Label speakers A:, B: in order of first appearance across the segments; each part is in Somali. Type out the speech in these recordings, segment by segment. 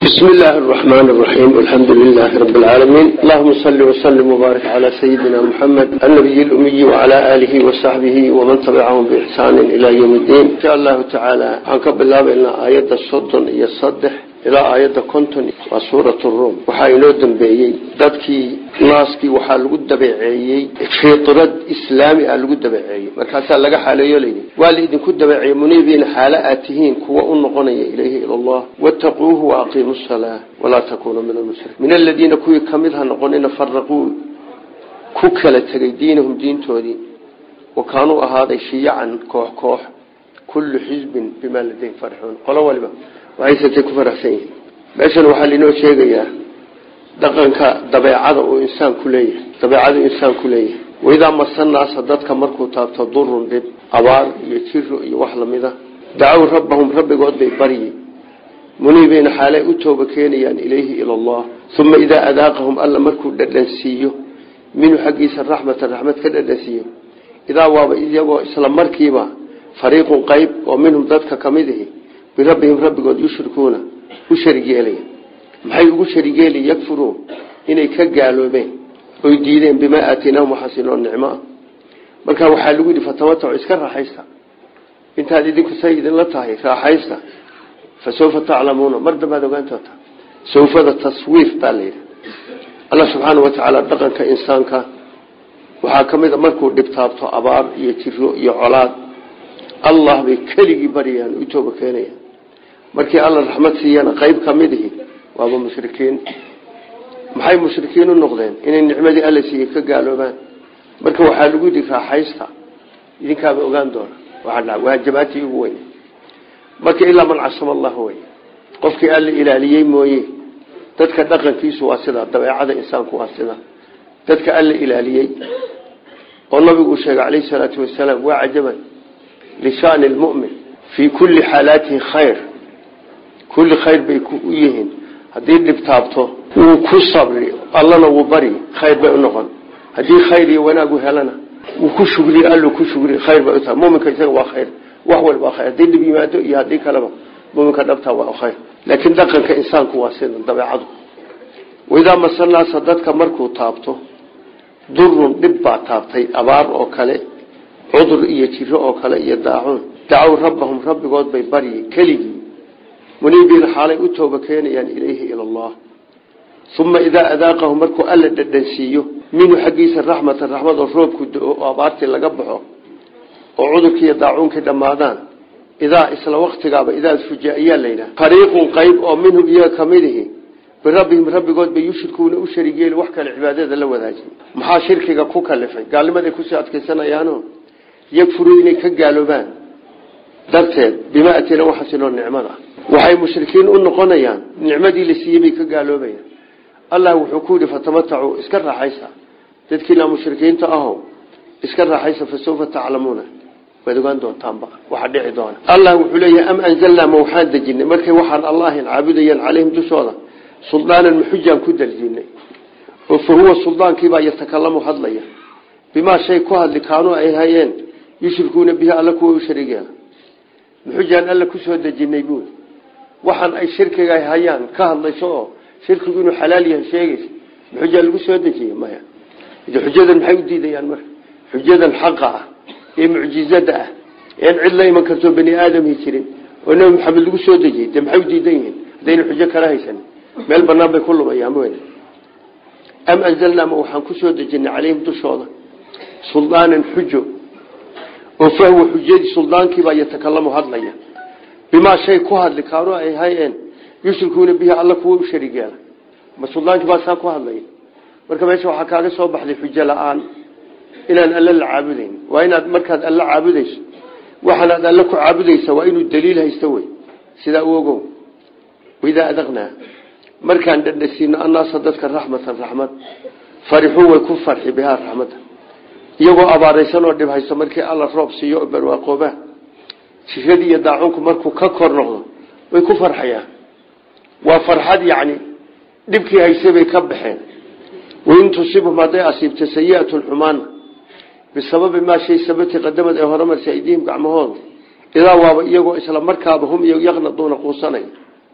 A: بسم الله الرحمن الرحيم الحمد لله رب العالمين اللهم صل وسلم وبارك على سيدنا محمد النبي الأمي وعلى آله وصحبه ومن تبعهم بإحسان إلى يوم الدين إن شاء الله تعالى عنك بالله إلى آيات الصدن يصدح إلى آيات كنتن وسورة الروم وحاينو دنبيي dadkii naaskii waxaa lagu dabeeceeyey fiitrad islaami ah lagu dabeeceeyey markaasaa laga xaaleeyo layidhi waa laidinku dabeeceeyey muniibiina xaalo aad tihiin kuwa u noqonaya ilayhi ila allah wattaquuhu waaqiimu salaa walaa takuunuu min almushrikiin min aladiina kuwii kamid ha noqonina faraquu ku kala tegay diinahum diintoodii wa kaanuu ahaaday shiyacan koox koox kullu xisbin bimaa ladayhim farixuun qolo waliba waxaysatay ku faraxsan yihiin meeshan waxaa lainoo sheegayaa dhaqanka dabeecada uu insaanku leeyahay dabeecadu insaanku leeyahay waidaa masanaasa dadka markuu taabto durun dhib abaar iyo jiro iyo wax lamida dacow rabbahum rabbigood bay baryi muniibayna xaalay u tooba keenayaan ilayhi ila allah uma idaa adaaqahum alla markuu dhadhansiiyo minhu xaggiisa raxmatan raxmad ka dhadhansiiyo idaa waaba iyagoo isla markiiba fariiqun qayb oo minhum dadka kamid ahi birabbihim rabbigood yushrikuuna u sharig yeelaya maxay ugu sharigeeli yakfuruun inay ka gaaloobeen oy diideen bimaa aataynaahum waxaasinoo nicmo ah marka waxaa lagu yidhi fatamatacu iska raaxaysta intaad idinku say idinla tahay raaxaysta fa sawfa taclamuuna mar dambaad ogaan doonta sawfada taswiif baa layidhi alla subxaana wa tacaala dhaqanka insaanka waxaa ka mid a markuu dhibtaabto abaar iyo jiro iyo colaad allah bay keligii baryayaan u tooba keenayaan markii alla raxmad siiyana qayb ka mid ihi waaba mushrikiin maxay mushrikiin u noqdeen inay nicmadii alla siiyey ka gaaloobaan marka waxaa lagu yidhi raaxaysta idinkaaba ogaan doona waa jabaatii ugu weyn marka ilaa man casama allah wey qofkii alla ilaaliyey mooye dadka dhaqankiisu waa sidaa dabeecada insaanku waa sidaa dadka alla ilaaliyey oo nabigu sheegay calayhi salaatu wasalaam waa cajaban lishaani lmumin fii kulli xaalaatihi khayr kulli khayr bay u yihiin haddii dhibtaabto wuu ku sabri allana wuu bari khayr bay u noqon haddii khayr iyo wanaagu helana wuu ku shugriy allu ku shugri khayr bay utahay muminka isaga waa khayr wax walba khayr haddii dhib yimaado iyo haddii kaleba muminka dhabtaa waa khayr laakiin dhaqanka insaanku waa sida dabeecadu waidaa masanaasa dadka markuu taabto durun dhib baa taabtay abaar oo kale cudur iyo jiro oo kale iyo daacuun dacow rabbahum rabbigood bay baryi keligii muniibiina xaalay u tooba keenayaan ilayhi ila allah uma idaa adaaqahum markuu alla dhadhansiiyo minhu xaggiisa raxmatan raxmad oo roobku do-o oo abaartii laga baxo oo cudurkiiyo daacuunkii dhammaadaan idaa isla waktigaaba idaa fuja ayaa layidhaha fariiqun qayb oo minhum iyaga kamid ihi birabbihim rabbigood bay yushrikuuna u sharigeeli wax kale cibaadada la wadaajin maxaa shirkiga ku kalifay gaalnimaday kusii adkaysanayaano yakfuruu inay ka gaaloobaan darteed bimaa atina waxaasinoo nicmada waxay mushrikiin u noqonayaan nicmadii la siiyey bay ka gaaloobayaan allah wuxuu ku yidhi fatamatacuu iska raaxaysa dadkiina mushrikiinta ahow iska raaxaysa fa sawfa taclamuuna waad ogaan doontaanba waxa dhici doona allah wuxuu leeyahay am anzalnaa ma waxaan dejinay markay waxaan allahin caabudayaan calayhim dushooda suldaanan maxujaan ku daljinay oo fa huwa suldaankiibaa yatakalamu hadlaya bimaa shay ku hadli kaanuu ay hayeen yushrikuuna bihi alla kuwa u sharigeena maxujaan alla kusoo dejinay buuli waxaan ay shirkiga hayaan ka hadlayso oo shirkigu inuu xalaal yahay sheegaysa maxujaa lagu soo dejiye maya xujadan maxay u diidayaan marka xujadan xaqa ah ee mucjizada ah een cid la iman karto bani aadamhi jirin oo nabi maxamed lagu soo dejiyey dee maxay u diidan yihiin haddayna xujo kala haysan meel banaan bay ku lumayaan wen am anzalnaa ma waxaan kusoo dejinay calayhim dushooda suldaanan xujo oo fahwa xujadii suldaankiibaa yatakalamu hadlaya bimaa shay ku hadli kaanu ay hayeen yushrikuuna bihi alla kuwa u sharigeela ma suldaankii baa saa ku hadlaya marka meesha waxaa kaaga soo baxday xujo la-aan inaan alle la caabudayn waa inaad markaad alle caabudayso waxaanaad alle ku caabudaysa waa inuu daliil haysto wey sidaa u ogow waidaa adaqnaa markaan dhadhasiino annaasa dadka raxmatan raxmad farixuu way ku farxi bihaa raxmadda iyagoo abaaraysan oo dhib haysto markii alla roob siiyo oo barwaaqoobaa jiradii iyo daacunku markuu ka kor noqdo way ku farxayaan waa farxad yacni dhibkii hayse bay ka baxeen wain tusibhum hadday asiibto sayiatun xumaana bisababi maa shay sababtii qadamad ee horemarsa aydiihim gacmahooda idaa waaba iyagoo isla markaaba hum yaqnaduuna quusanaya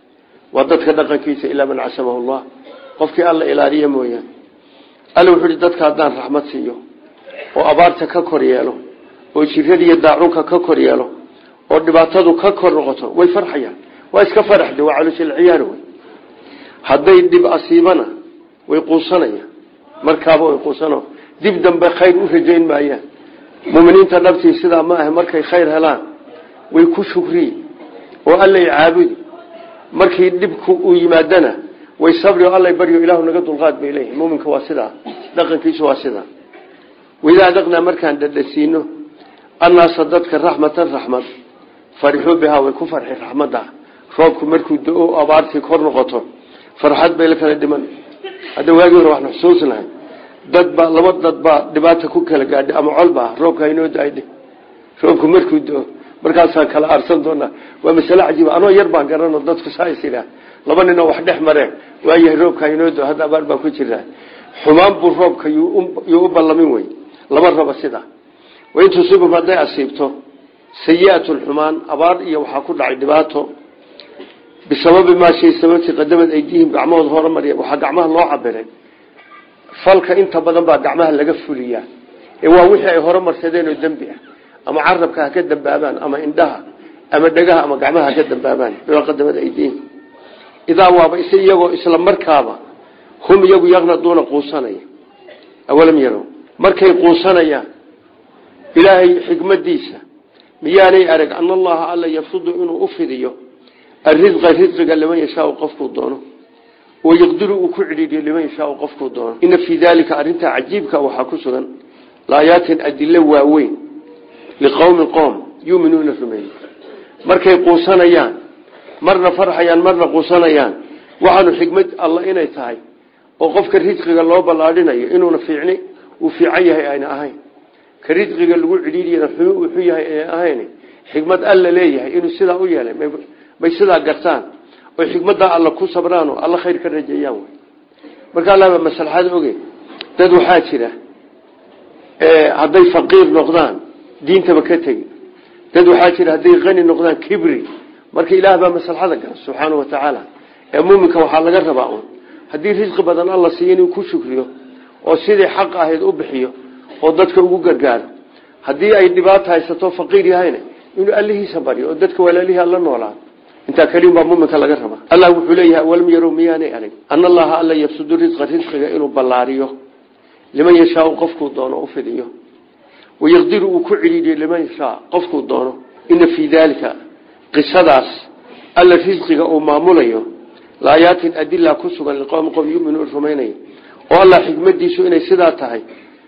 A: waa dadka dhaqankiisa ilaa man casamahu llah qofkii alla ilaaliya mooyaan alla wuxuu ihi dadka haddaan raxmad siiyo oo abaarta ka kor yeelo oo jiradiiyo daacunka ka kor yeelo oo dhibaatadu ka kor noqoto way farxayaan waa iska faraxde waa calooshalciyaar wey hadday dhib asiibana way quusanayaan markaaba way quusano dib dambe khayr u rajayn maayaan muminiinta dhabtii sidaa ma ah markay khayr helaan way ku shukriyi oo allay caabudi markii dhibku uu yimaadana way sabri oo allay baryo ilaahu naga dulqaad bay leeyihin muminka waa sidaa dhaqankiisu waa sidaa waidaa dhaqnaa markaan dhadhasiino annaasa dadka raxmatan raxmad farixuu bihaa way ku farxi raxmadda roobku markuu do-o abaartii kor noqoto farxad bay la kala dhiman hadda waagii hore waxnu xusuusnahay dad baa laba dad baa dhibaata ku kala gaadhay ama colbaa roobka haynoo daayde roobku markuu do-o markaasaan kala aarsan doonaa waa masale cajiiba anoo yar baan garano dadku saas idhaa laba ninoo wax dhex mareen waayahay roobka haynoo do hadda abaar baa ku jiraa xumaan buu roobka yuu u ballamin wey lama rabo sidaa wain tusiibum hadday asiibto sayi-atun xumaan abaar iyo waxaa ku dhacay dhibaato bisababi maa shay sababtii qadamad aydiihim gacmahooda horemarya waxaa gacmaha loo cabiray falka inta badan baa gacmaha laga fuliyaa ee waa wixii ay hore marsadeen oo dembi ah ama carabka ha ka dambaabaan ama indhaha ama dhegaha ama gacmaha ha ka dambaabaan bimaa qadamad aydiihim idaa waaba is iyagoo isla markaaba hum iyagu yaqnaduuna quusanaya awalam yarow markay quusanayaan ilaahay xikmadiisa miyaanay arag ana allaha alla yafsudu inuu u fidiyo arisqa risqiga liman yashaau qofkuu doono wayaqdiru uu ku cidhiidhiyo liman yashaau qofkuu doono ina fii daalika arrintaa cajiibka waxaa ku sugan laayaatin adilo waaweyn liqowmin qoom yuuminuuna rumeey markay quusanayaan marna farxayaan marna quusanayaan waxaanu xikmad alla inay tahay oo qofka risqiga loo ballaadhinayo inuuna fiicni uu fiican yahay ayna ahayn ka risqiga lagu cidhiidiyana xumi uu xun yahay ayna ahayn xikmad alla leeyahay inuu sidaa u yeelay bay sidaa gartaan oy xikmaddaa alla ku sabraano alla khayr ka rajeeyaan wy marka allaba maslaxad oge dad waxaa jira hadday faqiir noqdaan diintaba ka tegi dad waxaa jira hadday qani noqdaan kibri marka ilaah baa maslaxada gara subxaana wa tacaala ee muuminka waxaa laga rabaa un haddii risqi badan alla siiyo inuu ku shukriyo oo sidii xaq ahayd u bixiyo oo dadka ugu gargaaro haddii ay dhibaato haysato faqiir yahayna inuu allihiisa baryo oo dadka walaalihii alla noolaa intaa keliun baa muminka laga rabaa allah wuxuu leeyahay walam yarow miyaanay arag ana allaha alla yabsudu risqa risqiga inuu ballaariyo liman yashaau qofkuu doono u fidiyo wayaqdiru uu ku celiidiyo liman yashaa qofkuu doono ina fii daalika qisadaas alla risqiga uu maamulayo laayaatin adila ku sugan liqowmi qom yuminuun rumaynaya oo allah xikmadiisu inay sidaa tahay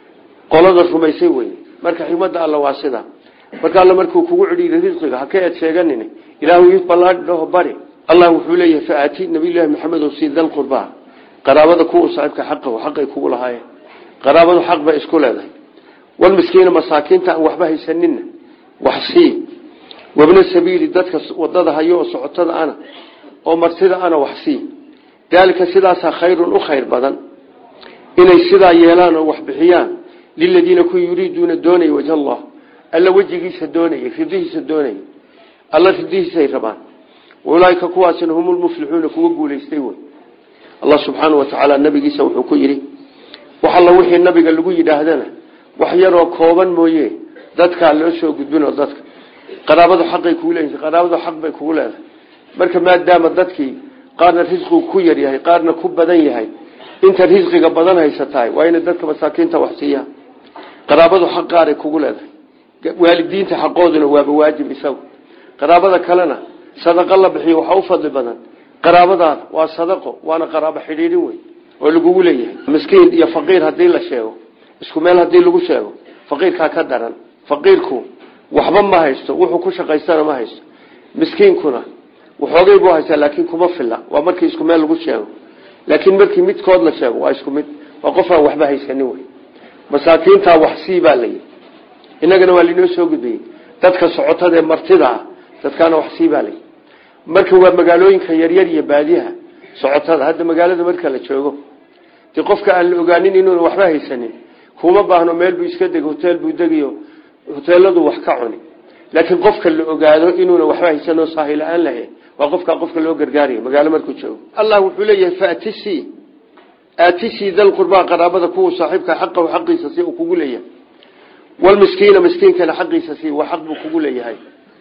A: qolada rumaysay wey marka xikmadda alla waa sidaa marka alla markuu kugu cidhiiyo risqiga ha ka eed sheeganin ilaahu ii ballaadhi dhaho bari allah wuxuu leeyahay faati nabiyullaahi maxamed sii dal qurbaa qaraabada kuwa saaxiibka xaqahu xaqay kugu lahaayeen qaraabadu xaq bay isku leedahay walmiskiina masaakiinta aan waxba haysanina wax sii wabna sabiili dadka wadada hayo oo socotada ana oo martida ana wax sii daalika sidaasaa khayrun u khayr badan inay sidaa yeelaan oo wax bixiyaan liladiina ku yuriiduuna doonaya wajh allah alla wejigiisa doonaya ridihiisa doonaya alla ridihiisay rabaan ulaaika kuwaasina hum lmuflixuuna kuwa guulaystay wey allah subxaana wa tacaala nabigiisa wuxuu ku yidhi wax alla wixii nabiga lagu yidhaahdana wax yaroo kooban mooye dadkaa loo soo gudbinoo dadka qaraabadu xaqay kugu leeyihin qaraabadu xaq bay kugu leedahay marka maadaama dadkii qaarna risqigu ku yar yahay qaarna ku badan yahay inta risqiga badan haysatahay waa inay dadka masaakiinta wax siiyaan qaraabadu xaq qaaray kugu leedahay waalidiinta xaqooduna waaba waajib isagu qaraabada kalena sadaqo la bixiyo waxaa u fadli badan qaraabadaada waa sadaqo waana qaraabo xidhiidhin wey oo lagugu leeyahay miskiin iyo faqiir haddii la sheego isku meel haddii lagu sheego faqiirkaa ka daran faqiirku waxba ma haysto wuxuu ku shaqaystana ma haysto miskiinkuna waxoogay buu haystaa laakiin kuma filla waa markii isku meel lagu sheego laakiin markii midkood la sheego waa isku mid waa qof aan waxba haysanin wey masaakiintaa wax sii baa layihi innagana waa lainoo soo gudbayey dadka socotada ee martida ah dadkaana wax sii baa layihi marka waa magaalooyinka yaryar iyo baadiyaha socotada hadda magaalada marka la joogo dee qofka aan la ogaanin inuuna waxba haysanin kuma baahno meel buu iska degi hotel buu degiyo hoteeladu wax ka cuni laakiin qofka la ogaado inuuna waxba haysanoo saahi la-aan lahayn waa qofkaa qofka loo gargaarayo magaalo markuu joogo allah wuxuu leeyahay faatisi aatisi dalqurbaa qaraabada kuwa saaxiibka xaqahu xaqiisa si uu kugu leeyahay walmiskiina miskiinkana xaqiisa si waa xaq buu kugu leeyahay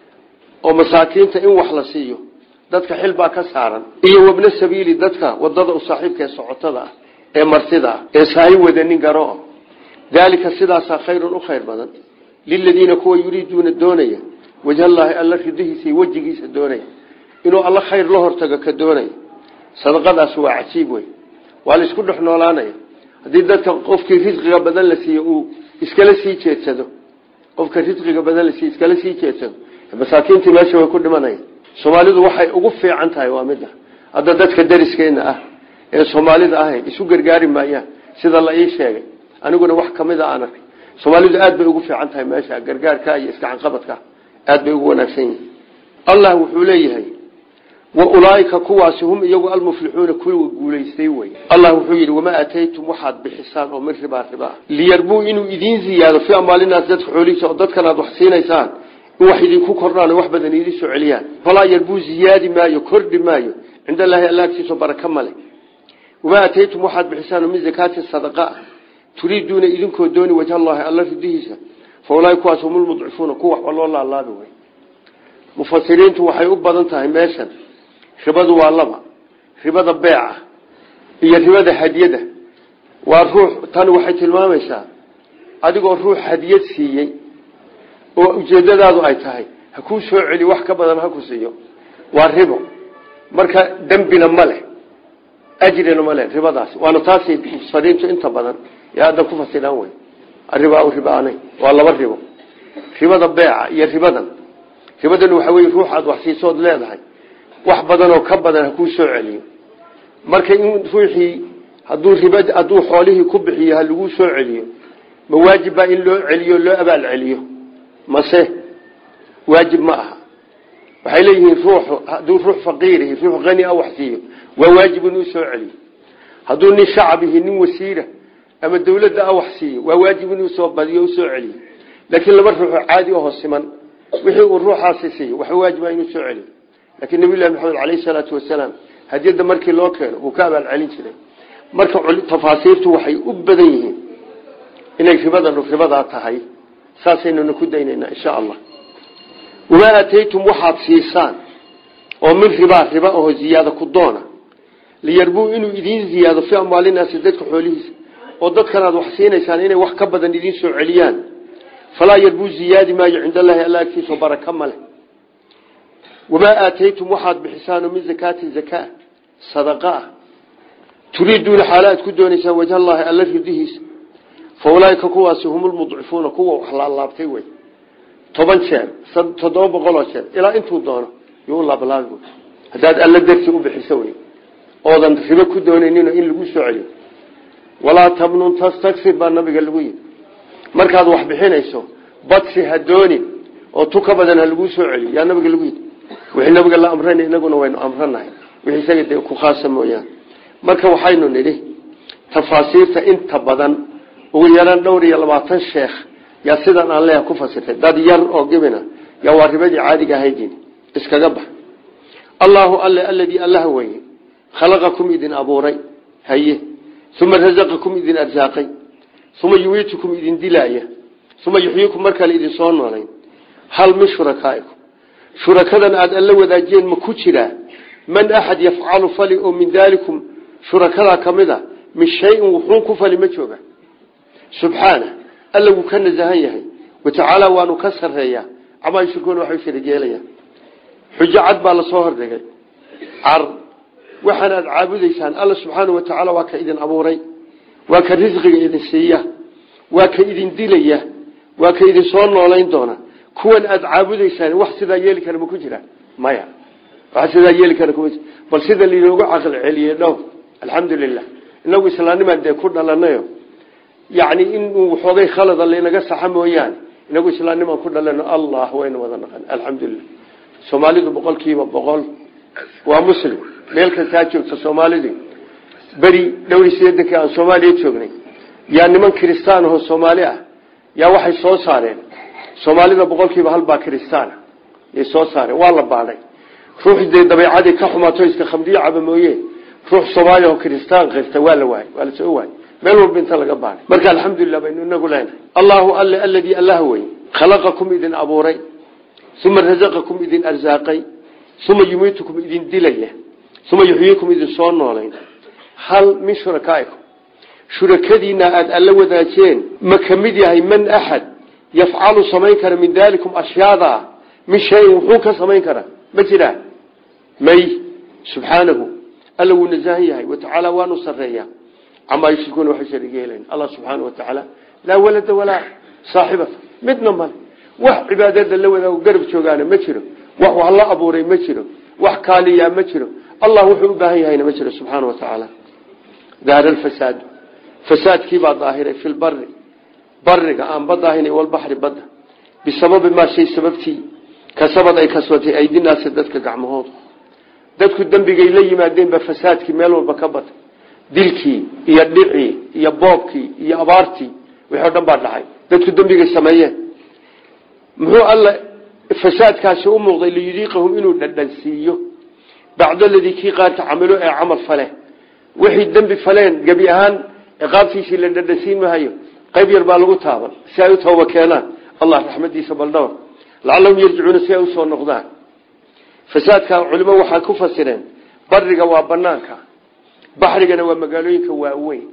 A: oo masaakiinta in wax la siiyo dadka xil baa ka saaran iyo wabna sabiili dadka wadada u saaxiibka ee socotada ah ee martida ah ee saahi wadanin garo daalika sidaasaa khayrun u khayr badan liladiina kuwa yuriiduuna doonaya wajhallaahi alla ridihiisa iyo wejigiisa doonaya inuu alla khayr la hortago ka doonaya sadaqadaas waa cajiib wey waa la isku dhex noolaanaya haddii dadka qofkii risqiga badan la siiyo uu iskala sii jeedsado qofka risqiga badan la siiyo iskala sii jeedsado masaakiintii meesha way ku dhimanaya soomaalidu waxay ugu fiican tahay waa midda hadda dadka dariskeena ah ee soomaalida ahayn isu gargaari maayaan sida la ii sheegay aniguna wax kamida aan arkay soomaalidu aad bay ugu fiican tahay meesha gargaarka iyo iskacanqabadka aad bay ugu wanaagsan yihin allah wuxuu leeyahay wa ulaaika kuwaasi hum iyagu almuflixuuna kuwa guulaystay wey allah wuxuu yidhi wamaa aataytum waxaad bixisaan oo min ribaa ribaa liyarbuu inuu idiin ziyaado fii amaalinaas dadka xoolihiisa oo dadkan aad wax siinaysaan in wax idinku kordhaan oo wax badan idin soo celiyaan falaa yarbuu ziyaadi maayo kordhi maayo cinda allaahi alla agtiisao baraka male wamaa aataytum waxaad bixisaan oo min zakaati sadaqa ah turiiduuna idinkoo dooni wajha allahi alla ridihiisa fa ulaahi kuwaas hum lmudcifuuna kuwa waxba loo laalaabi wey mufasiriintu waxay u badan tahay meeshan ribadu waa laba ribada beeca iyo ribada hadiyada waa ruux tan waxay tilmaamaysaa adigoo ruux hadiyad siiyey oo ujeedadaadu ay tahay ha kuu soo celi wax ka badan ha ku siiyo waa ribo marka dembina ma leh ajrina ma leh ribadaasi waana taasay mufasiriintu inta badan yaa hadda ku fasiraan wey arribaa ribaanay waa laba ribo ribada beeca iyo ribadan ribadan waxa wey ruux aad wax siisood leedahay wax badan oo ka badan ha kuu soo celiyo marka in ruuxii haduu rib hadduu xoolihii ku bixiyo ha laguu soo celiyo ma waajib baa in loo celiyo loo abaal celiyo mase waajib ma aha waxay leeyihiin ruux hadduu ruux faqiirihi ruux hani a wax siiyo waa waajib inuu soo celiyo hadduu nin shacabihi nin wasiira ama dawladda a wax siiyo waa waajib inuu soo badiyo usoo celiyo laakiin laba ruuxoo caadi aho siman wixii uu ruuxaasi siiyo waxa waajiba inuu soo celiyo laakiin nabiy llahi maxamed caleyhi salaatu wasalaam hadiyadda markii loo keeno wuu ka abaal celin jiray marka tafaasiirtu waxay u badan yihiin inay ribadanu ribadaa tahay saasaynuna ku daynaynaa insha allah wamaa aataytum waxaad siisaan oo min ribaa riba aho ziyaada ku doona liyarbuu inuu idiin ziyaado fii amwaalinaasi dadka xoolihiisa oo dadkan aad wax siinaysaan inay wax ka badan idiin soo celiyaan falaa yarbuu ziyaadi maayo cinda allahi alla agtiisa baraka male wamaa aataytum waxaad bixisaan min zakaati zakaa sadaqa ah turiiduuna xaala aad ku doonaysaan wajha allahi alla ridihiisa fa ulaaika kuwaasi hum lmudcifuuna kuwa wax laalaabtay wey toban jeer toddoba boqoloo jeer ilaa intuu doono yuu laablaabi haddaad alla darti u bixiso wey oodan ribo ku doonaynin in lagu soo celiyo walaa tabnun tastaksir baa nabiga lagu yidhi markaad wax bixinayso badsi ha doonin oo tu ka badan ha laguu soo celiyo yaa nabiga lagu yidhi wixii nabiga la amrana inaguna waynu amranahay wixii isaga dee ku khaasa mooyaan marka waxaynu nidhi tafaasiirta inta badan ugu yaraan dhowr iyo labaatan sheekh yaa sidan aan leeyaha ku fasirtay dad yar oo gebina yaa waa ribadii caadiga ahaydin iskaga bax allaahu alle aladii allaha weye khalaqakum idin abuuray haye uma rasaqakum idin arsaaqay uma yuwiitukum idin dilaaya uma yuxyiikum mar kale idin soo noolayn hal min shurakaaikum shurakadan aada alla wadaajiyeen ma ku jiraa man axad yafcalu fali oo min daalikum shurakadaa ka mid a min shayin wuxuun ku fali ma jooga subxaana alla wuu ka nasahan yahay watacaala waanu ka sareeyaa camaa yushrikuuna waxay sharigeelayaan xujo cad baa lasoo hordhigay car waxaan aad caabudaysaan alla subxaana wa tacaala waa ka idin abuuray waa ka risqiga idin siiya waa ka idin dilaya waa ka idin soo noolayn doona kuwan aad caabudaysaan wax sidaa yeeli kara ma ku jiraan maya wax sidaa yeeli kara kuma jira bal sida lainoogu caqli celiyey dhow alxamdulilah inagu islaanimaan dee ku dhalanayo yacni inuu waxoogay khalada laynaga saxa mooyaane inagu islaanimaan ku dhalano allah wayna wada naqan alxamdulilah soomaalidu boqolkiiba boqol waa muslim meel kastaa joogta soomaalidu beri dhowri sideedankii aan soomaaliya joognay yaa niman kiristaan ahoo soomaali ah yaa waxay soo saareen soomaalida boqolkiiba halbaa kristaana yay soo saareen waa la baadhay ruux dee dabeecadii ka xumaato iska khamdiyo caba mooye ruux soomaaliya oo kristaan qirta waa la waayey waa la soo waayey meel walba inta laga baadhay marka alxamdulilah baynu inagu leenahay allahu alle aladii allah wey khalaqakum idin abuuray uma razaqakum idin arsaaqay uma yumiitukum idin dilaya uma yuxyiikum idin soo noolayn hal min shurakaaikum shurakadiina aada alla wadaajeen ma ka mid yahay man axad yafcalu samayn kara min dalikum ashyaada min shayin wuxuu ka samayn karaa ma jiraa may subxaanahu alla wuu nasahan yahay watacaala waanu sareeyaa camaa yushrikuuna waxay shariig yeelayn allah subxaana wa tacaala laa walada walaa saaxibata midna male wax cibaadada la wadaago garab joogaana ma jiro wax wax la abuuray ma jiro wax kaaliyaa ma jiro allah wuxuu u baahan yahayna ma jiro subxaana wa tacaala daara alfasaadu fasaadkiibaa daahiray fi lbari bariga aan badda ahayn walbaxri badda bisababi maa shay sababtii kasabad ay kasbatay aydinaasi dadka gacmahooda dadku dembigay la yimaadeen ba fasaadkii meel walba ka batay dilkii iyo dhicii iyo boobkii iyo abaartii wixii o dhan baa dhacay dadku dembigay sameeyeen muxuu alla fasaadkaasi u muuqday liyudiiqahum inuu dhadhansiiyo bacdo ladii kii qaarka camilo ee camal fale wixii dembi faleen gebi ahaan ciqaabtiisii la dhadhansiin mahayo qayb yar baa lagu taaban si ay u tooba keenaan allah raxmadiisa baldhawr lacallahum yarjicuuna si ay usoo noqdaan fasaadka culimo waxaa ku fasireen bariga waa banaanka baxrigana waa magaalooyinka waaweyn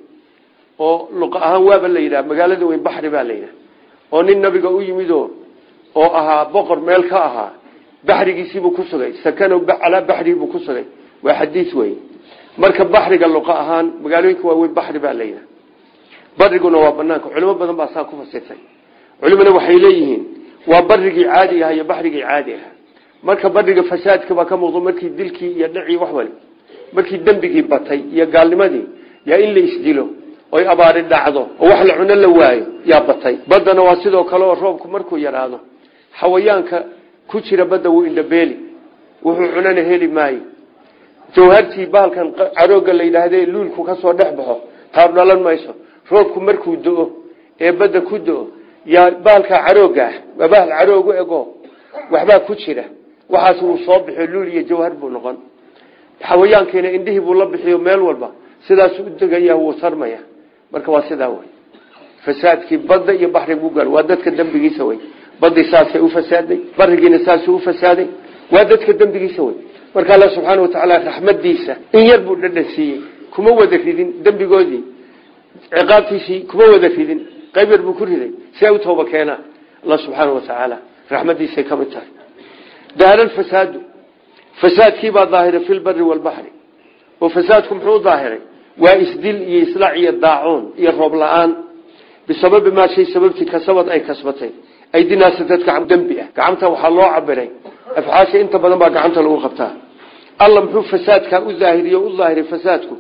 A: oo luqa ahaan waaba la yidhaha magaalada weyn baxri baa la yidhaha oo nin nabiga u yimidoo oo ahaa boqor meel ka ahaa baxrigiisiibuu ku sugay sakano calaa baxrigiibuu ku sugay waa xadiis wey marka baxriga luqa ahaan magaalooyinka waaweyn baxri baa la yidhaha bariguna waa banaanka culimo badan baa saa ku fasirtay culimana waxay leeyihiin waa barigii caadi aha iyo baxrigii caadi aha marka bariga fasaadka baa ka muuqdo markii dilkii iyo dhicii wax wali markii dembigii batay iyo gaalnimadii yaa in la isdilo oy abaari dhacdo oo wax la cuno la waayo yaa batay baddana waa sidoo kale oo roobku markuu yaraado xawayaanka ku jira badda wuu indhabeeli wuxuu cunana heli maayo jawhartii bahalkan carooga la yidhaahde luulku ka soo dhex baxo taab dhalan mayso roobku markuu do-o ee badda ku do-o yaa bahalkaa carooga ah waa bahal caroogu ego waxbaa ku jira waxaas wuu soo bixiyo luul iyo jawhar buu noqon xawayaankiina indhihii buu la bixiyo meel walba sidaasuu u degaya wuu sarmaya marka waa sidaa wey fasaadkii badda iyo baxrig buu gaal waa dadka dembigiisa wey badii saasay u fasaaday barigiina saasuu u fasaaday waa dadka dembigiisa wey marka alla subxaana watacaala raxmadiisa in yar buu dhadhan siiyey kuma wada ridin dembigoodii ciqaabtiisii kuma wada ridin qayb yar buu ku riday si ay u tooba keenaan allah subxaana watacaala raxmadiisay ka mid tahay daara fasaadu fasaadkiibaa daahiray fi lbari walbaxri oo fasaadku muxuu daahiray waa isdil iyo islaac iyo daacuun iyo roob la-aan bisababi maa shay sababtii kasabad ay kasbatay aydinaasa dadka dembi ah gacanta waxaa loo cabiray afxaasha inta badan baa gacanta lagu qabtaa alla muxuu fasaadkaa u daahiriye u daahiray fasaadku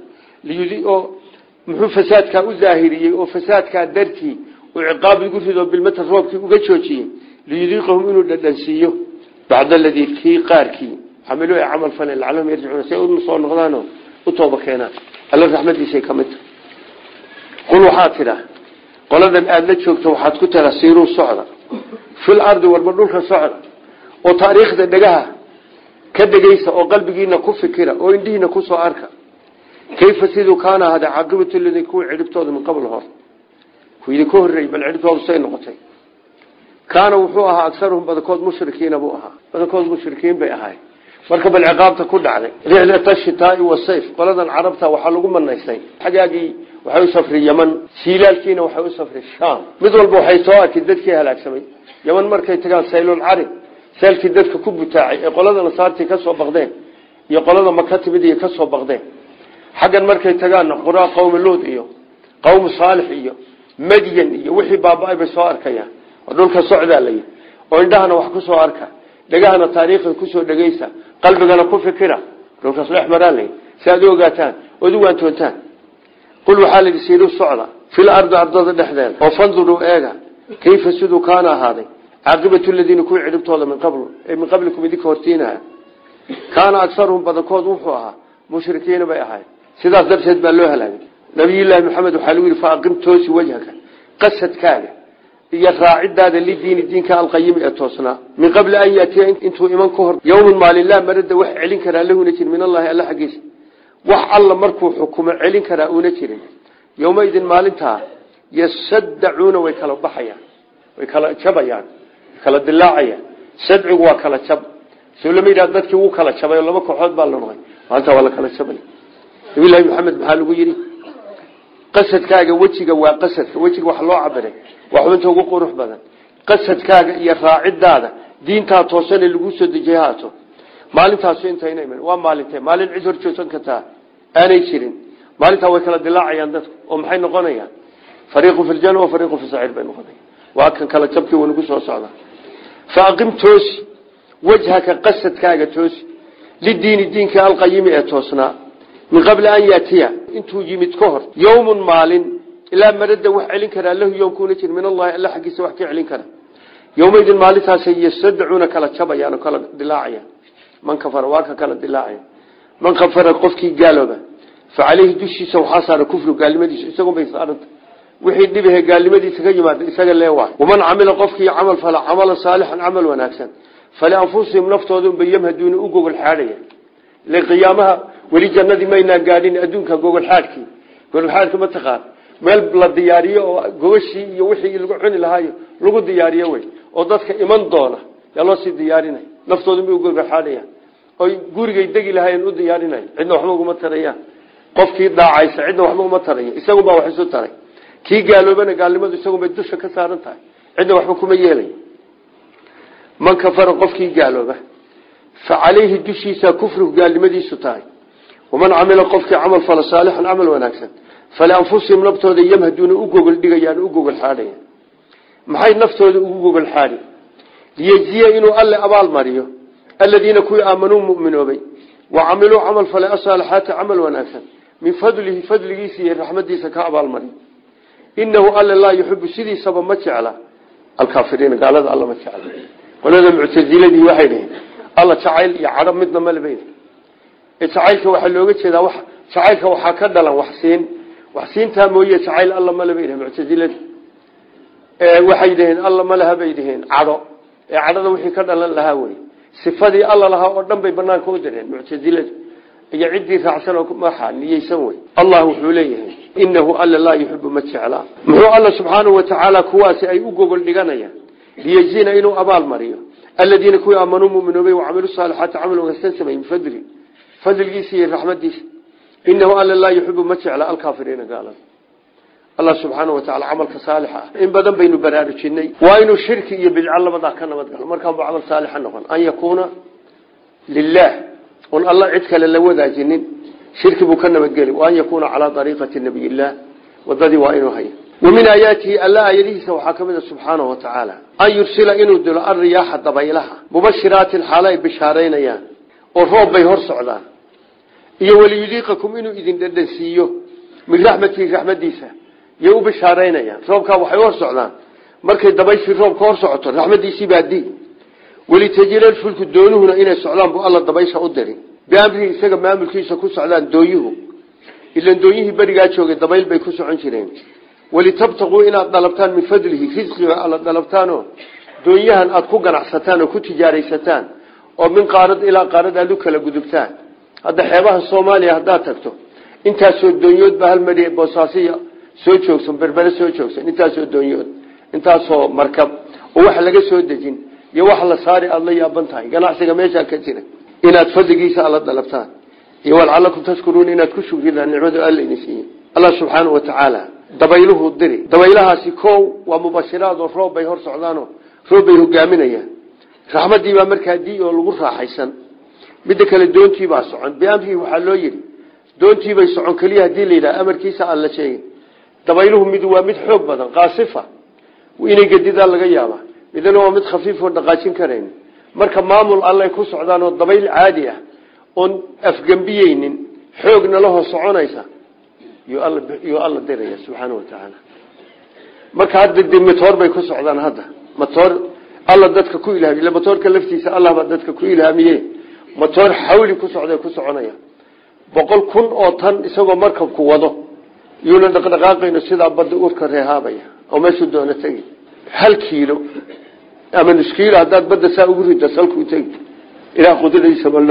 A: oo muxuu fasaadkaa u daahiriyey oo fasaadkaa dartii uu ciqaab igu rido bilmata roobkii uga joojiyey liyudiiqahum inuu dhadhansiiyo bacd aladii kii qaarkii xamilo ay camal faleen lacalahum yarjicuuna si ay u soo noqdaanoo u tooba keenaan alla raxmadiisay ka mid tahay qul waxaad tidhaa qoladan aada la joogto waxaad ku tira siiruu socda fil ardi warba dhulka socda oo taariikhda dhegaha ka dhegaysa oo qalbigiina ku fikira oo indhihiina kusoo arka kayfa siduu kaana ahada caaqibatu ladii kuwa cidhibtooda min qabl hor ku idinka horreeyey bal cidhibtoodu say noqotay kaana wuxuu ahaa agsaruhum badankood mushrikiina buu ahaa badankood mushrikiin bay ahaay marka bal ciqaabta ku dhacday rixlata shitaai wasayf qoladan carabta waxaa lagu manaystay xagaagii waxay u safri yaman siilaalkiina waxay u safri sham mid walba waxay soo arkay dadkii halaagsamay yaman markay tagaan saylul carib seelkii dadka ku butaacay ee qolada nasaartii ka soo baqdeen iyo qolada maka timid iyo ka soo baqdeen xaggan markay tagaanna quraa qowmi luud iyo qowmu saalix iyo madyan iyo wixii baaba-ay bay soo arkayaan oo dhulka socdaa la yidhi oo indhahana wax ku soo arka dhegahana taariikhda kusoo dhegaysa qalbigana ku fikira dhulkaas dhex maraa la yidhi si aad u ogaataan ood u waantoontaan qul waxaa la yidhi siiru socda fil ardi ardada dhexdeeda oo fanduruu eega kayfa siduu kaana ahaaday caaqibatu ladiina kuwii cidhibtooda min qabl min qablikum idinka hortiinaha kaana agsaruhum badankood wuxuu ahaa mushrikiina bay ahayd sidaas darteed baa loo halaagay nabiyullaahi maxamed waxaa lagu yidhi faaqim toosi wajhaka qasadkaaga iyo raacidaada lidiini diinka alqayimi ee toosnaa min qabli an yaatiya intuu iman ka hor yowman maalin laa marada wax celin karaa lahuna jirin min allahi alla xaggiisa wax alla markuu xukumo celin karaa una jirin yowmaidin maalintaa yasaddacuuna way kala baxayaan way kala jabayaan way kala dilaacayaan sadcigu waa kala jab soo lama yidhah dadkii wuu kala jabay oo laba kooxood baa la noqday maalintaa waa la kala jabay nabilahi maxamed maxaa lagu yidhi qasadkaaga wejiga waa qasadka wejiga wax loo cabiray waa xubinta ugu qurux badan qasadkaaga iyo raacidaada diintaa toosane lagu soo dejiyay haato maalintaasu intayna iman waa maalintee maalin cid horjoogsan kartaa aanay jirin maalintaa way kala dilaacayaan dadku oo maxay noqonayaan fariiqu fi ljana wa fariiqu fi saciir bay noqonaya waa kan kala jabkii wanagu soo socda fa aqim toosi wajhaka qasadkaaga toosi lidiini diinka alqayimi ee toosnaa min qabli an yaatiya intuu yimid ka hor yowmun maalin ilaa marada wax celin karaa lahu yoomkuuna jir min allahi alla xaggiisa wax ka celin kara yowmaydin maalintaasay yastadacuuna kala jabayaan oo kala dilaacayaan man kafara waa ka kala dilaacaya man kafara qofkii gaalooba fa caleyhi dushiisa waxaa saara kufru gaalnimadiisa isagun bay saaranta wixii dhibahe gaalnimadiisa ka yimaada isaga leewaay waman camila qofkii camal fala camalan saalixan camal wanaagsan falianfusihim naftooda unbay yamhaduuna u gogol xaadhaya ile qiyaamaha weli jannadii maynaa gaadhin adduunka gogol xaadhkii gogol xaadhka ma taqaan meel la diyaariyo oo gogashii iyo wixii lagu cuni lahaayo lagu diyaariyo wey oo dadka iman doona yaa loo sii diyaarinay naftooda bay u gogol xaadhayaan oy gurigay degi lahaayeen u diyaarinay cidna waxba uguma tarayaan qofkii daacaysa cidna waxba uma taraya isagunbaa wax isu taray kii gaaloobana gaalnimadu isagunbay dusha ka saaran tahay cidna waxba kuma yeelay man kafara qofkii gaalooba fa calayhi dushiisa kufrigu gaalnimadiisu tahay waman camila qofkii camal fala saalixan camal wanaagsan falianfusihim naftooda yamhaduuna u gogol dhigayaan u gogol xaadhayaan maxay naftooda ugu gogol xaadhi liyejziya inuu alle abaal mariyo aladiina kuwii aamanuu muminoobay wa camiluu camal falay asaalixaati camal wanaagsan min fadlihi fadligiisa iyo raxmadiisa ka abaalmariyo inahu alle laa yuxibu sidiisaba ma jecla alkaafiriina gaalada alla ma jecla qolada muctasiladii waxay dhaheen alla jacayl iyo cadho midna maleba jacaylka waxaa looga jeedaa w jacaylka waxaa ka dhalan waxsiin waxsiintaa mooye jacayl alla maleba dhaheen muctasiladi waxay dhaheen alla malaha bay dhaheen cadho ee cadhada wixii ka dhalan lahaa wey sifadii alla lahaa oo dhan bay banaanka u direen muctasiladu iyo ciddii raacsan oo maxa niyeysan wey allah wuxuu leeyahay inahu alla laa yuxibu ma jeclaa muxuu alla subxaanahu watacaala kuwaasi ay u gogol dhiganayaan liyejzina inuu abaal mariyo aladiina kuwii aamanuu muminoobay wacamilu saalixaati camal wanaagsan samey min fadli fadligiisa iyo raxmadiisa inahu alla laa yuxibu ma jecla alkaafiriina gaalada allah subxaana wataala camalka saalixa ah in badan baynu baraarujinay waa inuu shirki iyo bidco labadaa ka nabad galo markaanbu camal saalixa noqon an yakuuna lilah un alla cid kale la wadaajinin shirki buu ka nabadgeli waan yakuuna calaa ariiqati nabiy illah wadadii waa inuu haya wa min aayaatihi alla aayadihiisa waxaa ka mid a subxaanahu watacaala an yursila inuu dilo alriyaaxa dabaylaha mubashiraatin xaalo ay bishaaraynayaan oo roob bay hor socdaan iyo waliyudiiqakum inuu idin dhadhansiiyo min raxmatihi raxmadiisa yay u bishaaraynayaan roobkaa waxay hor socdaan markay dabayshii roobka hor socoto raxmadiisii baa di welitajilal fulku doonuhuna inay socdaan buu alla dabaysha u diri biamrihi isaga maamulkiisa ku socdaan dooyuhu ilan dooyihii berigaa joogay dabayl bay ku socon jireen walitabtaquu inaad dalabtaan min fadlihi risqiga alla dalabtaanoo doonyahan aada ku ganacsataan oo ku tijaaraysataan oo min qaarad ilaa qaarad aad u kala gudubtaan hadda xeebaha soomaaliya haddaad tagto intaasoo doonyood baa hal mari boosaasiya soo joogsan berbere soo joogsan intaasoo doonyood intaasoo markab oo wax laga soo dejin iyo wax la saari aada la yaaban tahay ganacsiga meeshaa ka jira inaad fadligiisa alla dalabtaan iyo walcalakum tashkuruun inaad ku shukridaan nicmadu alla idin siiye allah subxaanau watacaala dabayluhu diri dabaylahaasi kow waa mubashiraad oo roob bay hor socdaanoo roob bay hogaaminayaan raxmadii baa markaa dii oo lagu raaxaysan midda kale doontiibaa socon biamrihi waxaa loo yidhi doontiibay socon keliya hadii la yidhaha amarkiisa aan la sheegin dabayluhu mid waa mid xoog badan qaasifa inay gedidaa laga yaabaa midna waa mid khafiifoo dhaqaajin karayn marka maamul allay ku socdaan oo dabayl caadi ah oon afgembiyeynin xoogna lahoo soconaysa yuu alla diraya subxaana watacaala marka hadda de matoor bay ku socdaan hadda matoor alla dadka ku ilhaamiy ila matoorka laftiisa allah baa dadka ku ilhaamiye matoor xawli ku socday ku soconaya boqol kun oo tan isagoo markabku wado yuuna dhaqdhaqaaqayno sidaa badda urka reehaabaya oo meeshuu doono tegi hal kiilo ama nus kiilo haddaad badda saa ugu rida salkuu tegi ilaah qudradiisa balno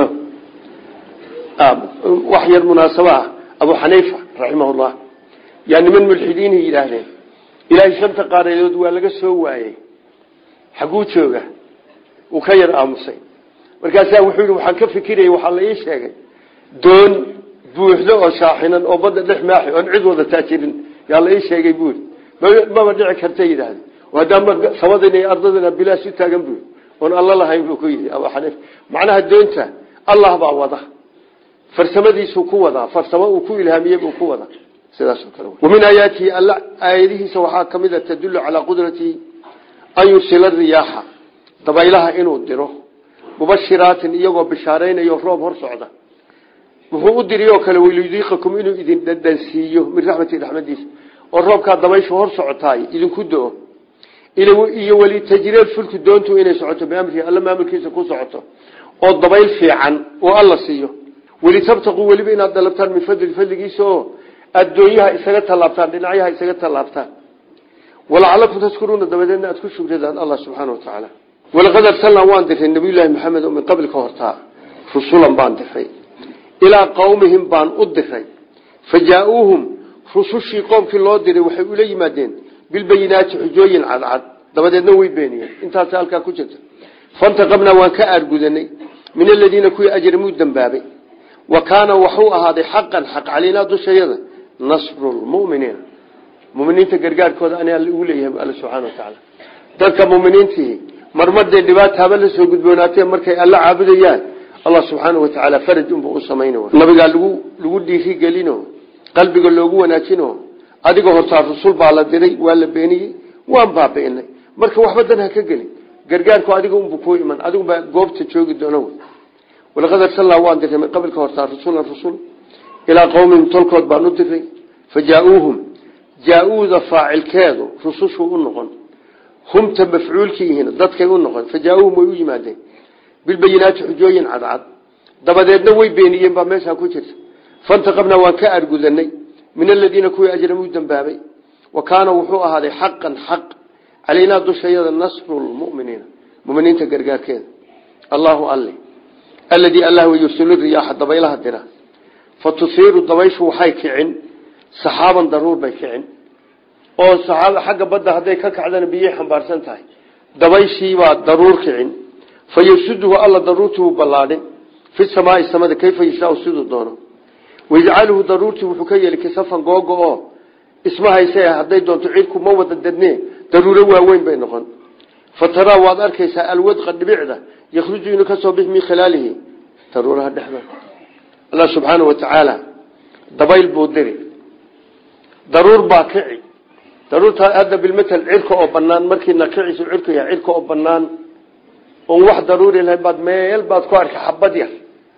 A: wax yar munaasabo ah abu xaniifa raximahullah yaa niman mulxidiinay yidhaahdeen ilaahay shanta qaaradood waa laga soo waayey xaguu jooga uu ka yar aamusay markaasaa wuxuu yidhi waxaan ka fikirayay waxaa la ii sheegay doon buuxdo oo shaaxinan oo badda dhex maaxi oon cid wada taajirin yaa la ii sheegay buuri maba dhici karta yidhaahde haddaama samadina iyo ardadina bilaash u taagan buuri oon alla lahayn buu ku yidhi abu xaniif macnaha doonta allah baa wada farsamadiisuu ku wadaa farsamo uu ku ilhaamiyey buu ku wadaa sidaasoo kale wamin aayaatihi alla aayadihiisa waxaa ka mid a tadullu calaa qudratihi an yursila riyaaxa dabaylaha inuu diro mubashiraatin iyagoo bishaaraynayo roob hor socda wuxuu u diriyoo kale waliyudiiqakum inuu idin dhadhansiiyo min raxmati raxmadiisa oo roobkaa dabayshu hor socotaay idinku do-o iyo walitajriel fulku doontu inay socoto biamrihi alla maamulkiisa ku socoto oo dabayl fiican oo alla siiyo walitabtaquu weliba inaad dalabtaan min fadli fadligiisa oo addoonyaha isaga tallaabtaan dhinacyaha isaga tallaabtaan walacalakum tashkuruuna dabadeedna aad ku shugradaan allah subxaana wa tacaala walaqad arsalnaa waan diray nabiyullaahi maxamed oo min qabli ka hortaa rusulan baan diray ilaa qowmihim baan u diray fa jaa-uuhum rusushii qoomkii loo diray waxay ula yimaadeen bilbayinaati xujooyin cadcad dabadeedna way beeniyeen intaas halkaa ku jirta fantaqabnaa waan ka aargudanay min aladiina kuwii ajramuu dambaabay wa kaana waxuu ahaaday xaqan xaq calaynaa dushayada nasru lmuminiina muminiinta gargaarkooda ani alla ugu leeyahay alla subxana wa tacaala dadka muminiintii marmadee dhibaata haba la soo gudboonaatee markay alla caabudayaan allah subxaana wa tacaala faraj unba u samayn nabigaa lagu lagu dhiiri gelino qalbiga loogu wanaajino adiga hortaa rusul baa la diray waa la beeniyey waan baabi'inay marka waxba dan ha ka gelin gargaarku adiga unbu ku iman adigubaa goobta joogi doona wy walaqad arsalnaa waan diray min qabilka hortaa rasulan rusul ilaa qowmihim tolkood baan u diray fa jaa-uuhum jaa-uuda faacilkeedu rusushuu u noqon humta mafcuulkiihiina dadkay u noqon fa jaa-uuhum way u yimaadeen bilbayinaati xujooyin cadcad dabadeedna way beeniyeen baa meeshaa ku jirta fantaqabnaa waan ka argudanay min aladiina kuwii ajramuu dambaabay wa kaana wuxuu ahaaday xaqan xaq calaynaa dushayada nasru lmuminiina muminiinta gargaarkeeda allahu alle aladii allah yursilu riyaaxa dabaylaha dira fa tusiiru dabayshu waxay kicin saxaaban daruur bay kicin oo saxaaba xagga badda hadday ka kacdana biyay xambaarsan tahay dabayshiibaa daruur kicin fa yasuduhu alla daruurtii ballaadhin fi samaai samada kayfa yashaau siduu doono wayajcaluhu daruurtii wuxuu ka yeeli kisafan googo oo isma hayse hadday doonto cidku ma wada dadne daruuro waaweyn bay noqon fa taraa waad arkaysaa alwadqa dhibicda yakhruju inuu kasoo bix min khilaalihi daruuraha dhexda allah subxaana wa tacaala dabayl buu diri daruur baa kici daruurtaa hadda bilmatal cirka oo banaan markiina kicisu cirku yahay cirka oo banaan oon wax daruuri lahayn baad meel baad ku arki xabad yar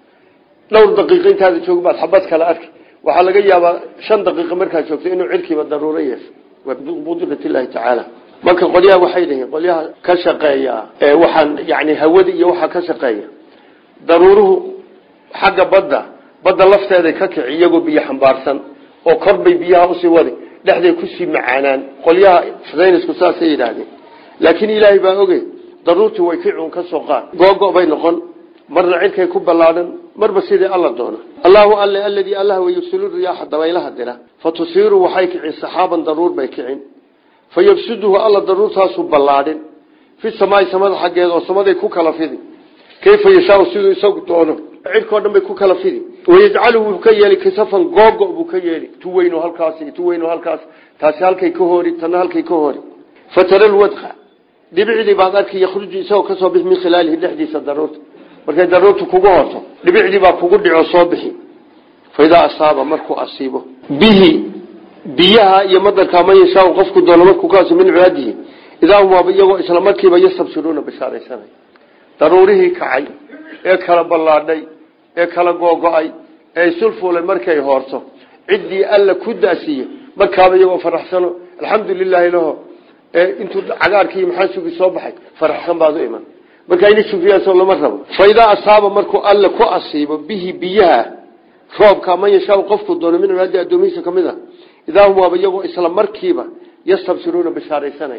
A: dhowr daqiiqo intaada joog baad xabad kale arki waxaa laga yaabaa shan daqiiqo markaad joogto inuu cirkiiba daruuro yeesho waa biqudrati illaahi tacaala marka qolyaha waxay dhihiin qolyaha ka shaqeeya ee waxaan yani hawada iyo waxaa ka shaqeeya daruuruhu xagga badda badda lafteeday ka kici iyagoo biyo xambaarsan oo korbay biyaha usii wadi dhexday kusii macaanaan qolyaha saynisku saasay yidhaahdeen laakiin ilaahay baa oge daruurtii way kicun ka soo qaad googo bay noqon marna cirkay ku ballaadhan marba sidii alla doona allahu alle aladii allah wayursilu riyaaxa dabaylaha dira fa tusiiru waxay kicin saxaaban daruur bay kicin fa yabsuduhu alla daruurtaasu ballaadhin fi samaai samada xaggeeda oo samaday ku kala fidi kayfa yashaau siduu isagu doono cirkao dhan bay ku kala fidi wayajcaluhu wuu ka yeeli kisafan googo buu ka yeeli tuweyno halkaas tuweyno halkaas taasi halkay ka hori tana halkay ka hori fatara lwadqa dhibicdii baad arki yakhruju isagoo kasoo bixi min khilaalihi dhexdiisa daruurta markay daruurtu kugu horto dhibicdii baa kugu dhico soo bixi fa idaa asaaba markuu asiibo bihi biyaha iyo madarka man yashaau qofku doono markuu kaas min cibaadihi idaa hum waaba iyagoo isla markiiba yastabsiruuna bishaaraysanay daruurihii kacay ee kala ballaadhay ee kala googo-ay ee sulfuulay markay hoorto ciddii alla ku daasiiye markaaba iyagoo faraxsano alxamdu lilaahi laho ee intuu cagaarkii maxaa sugi soo baxay faraxsan baad u iman marka ina sufiyaaso lama rabo fa idaa asaaba markuu alla ku asiibo bihi biyaha roobka man yashaau qofku doono min cibaadii addoomihiisa ka mid a idaa hum waaba iyagoo isla markiiba yastabsiruuna bishaaraysanay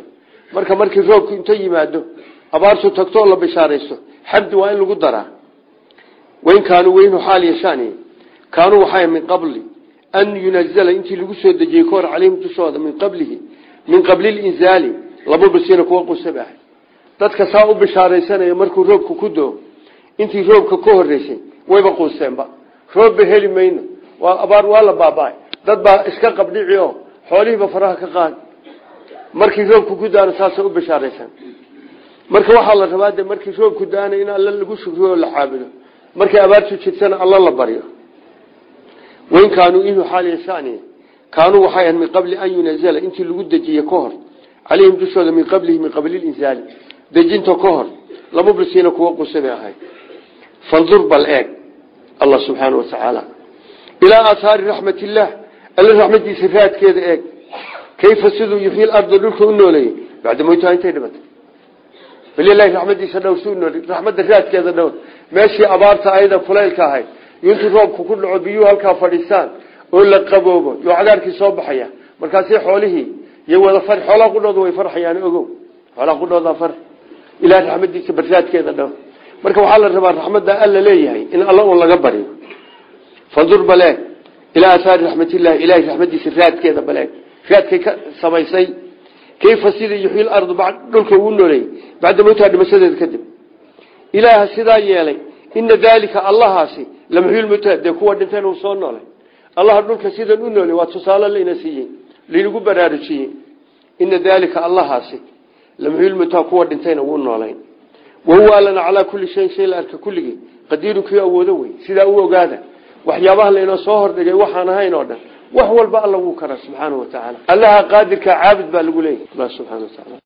A: marka markii roobku inta yimaado abaartu tagto oo la bishaaraysto xamdi waa in lagu daraa wain kaanuu weynu xaal yashaan kaanuu waxaa min qabli an yunazala intii lagu soo dejiyey kahor calayhim dushooda min qablihi min qabli linzaali laba basiina kuwa qusab ah dadka saa u bishaaraysanaya markuu roobku ku doo intii roobka ka horeysay wayba quusteenba roobba heli mayno waa abaar waa la baaba dad baa iska qabdhici oo xoolihiiba faraha ka qaad markii roobku ku daano saasa u bishaaraysan marka waxaa la rabaa de markii roobku daana in alla lagu shukriyo oo la caabudo markay abaartu jirtana alla la baryo wain kaanuu inuu xaal yashaani kaanuu waxay ahayd min qabli an yunazala intii lagu dejiye ka hor calayhim dushooda min qablihi min qabli linzaali dejinta ka hor lama bisiina kuwa qusabay ahayd fandur bal eeg allah subxaana wa tacaala ilaa aathaari raxmat illaah alla raxmadiisa raadkeeda eeg kayfa siduu yuxyi larda dhulka u nooleeyey bacda moytaha intay dhimatay balilahi raxmadiisa dhowr si unooley raxmadda raadkeeda dhowr meeshii abaarta ayada fulaylka ahayd intuu roobku ku dhaco biyuhu halkaa fadhiistaan oo la qaboobo yo cagaarkii soo baxaya markaasi xoolihii iyo wada far xoolaha qudhooda way farxayaan ogow xoolaha qudhooda far ilaah raxmadiisa barsaadkeeda dhowr marka waxaa la rabaa raxmadda alla leeyahay in alla un laga baryo fandur baleeg ilaa asaari raxmatillahi ilahay raxmadiisa raadkeeda baleeg raadkay ka samaysay kayfa sida yuxyi lardu dhulka uu nooleeyey bacda mowtaha dhimashadeeda kadib ilaaha sidaa yeelay ina daalika allahaasi lamxyulmuta dee kuwa dhinteen uu soo noolay allaha dhulka sidan u noolay waa tusaale layna siiyey laynagu baraarujiyey ina daalika allahaasi lamxyulmuta kuwa dhintayna wuu noolayn wahuwa allana calaa kulli shayin shay la arka kulligii qadiirun kii awoodo wey sidaa u ogaada waxyaabaha laynoo soo hordhigay waxaan ahayn oo dhan wax walba alla wuu karaa subxaana wa tacaala allaha qaadirka caabud baa lagu leeyahy allah subxana wa tacaala